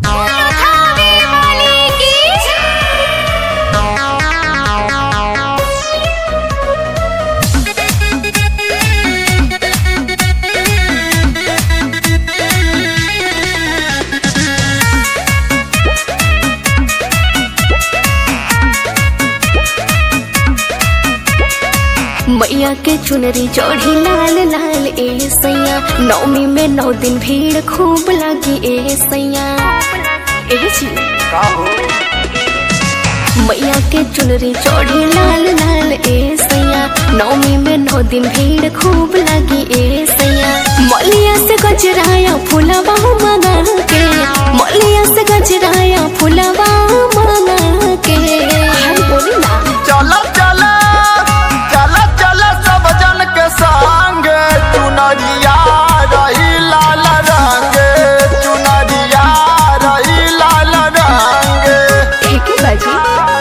खावे वाले की मैया के चुनरी चढ़ी लाल लाल ए सैया नौमी में नौ दिन भीड़ खूब लगी ए सैया ए जी का हो मैया के चुनरी चढ़ी लाल लाल ए सैया नौमी में नौ दिन भीड़ खूब लगी ए सैया मलिया से गजराया फुलवा मंगा के मलिया से गजराया फुलवा मंगा के हाय बोली ना चला चला चला चला सब जन के संग चुनरिया रही लाल रंग चुनरिया रही लाल रंग ठीक है बाजी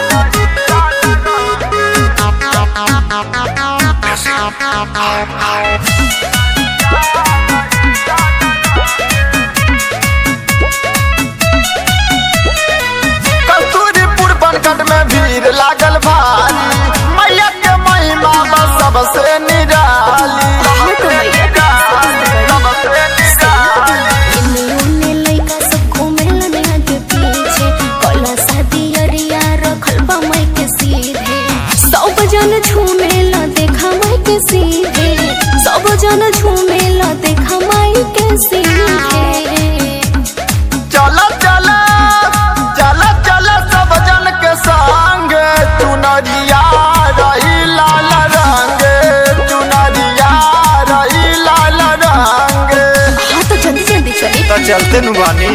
कस्तूरीपुर बनकट में भीड़ लागल भारी मैया के महिमा बा सबसे निराली हाँ तो मैया के सबसे निराली इन्ने उन्ने लइका सब घूमेलन आगे पीछे कला शादी अरिया रखल बा माई के सीधे सब जन झूमेला देखा माई के सीधे सब जन झूमेला देखा माई के सीधे चला चला चला चला सब जन के संग चुनरिया रही लाल रंग चुनरिया रही लाल रंग हाँ तो जल्दी जल्दी चली तो चलते नु बानी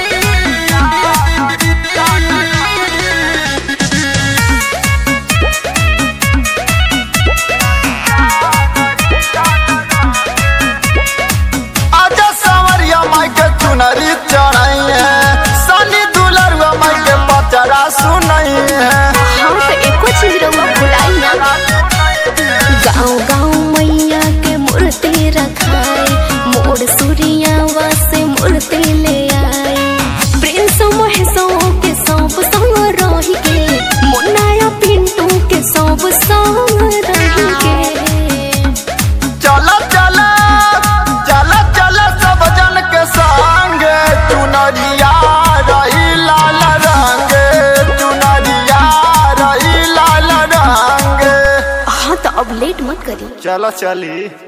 आजा संवरिया माई के चुनरी चढ़ाई है सनी दुलरुआ माई के पचरा सुनाई है हाँ तो एको चीज रहुआ भुलाई ना गाँव गाँव मैया के मूर्ति रखाए मोर सूर्यावा से मूर्ति ले आए प्रिंस महेशों के सब संग रही के मुन्नाया पिंटू के सब संग रही के चला चला चला चला सब जन के संग चुनरिया रही लाल रंग चुनरिया रही लाल रंग हाँ तो अब लेट मत करी चलो चली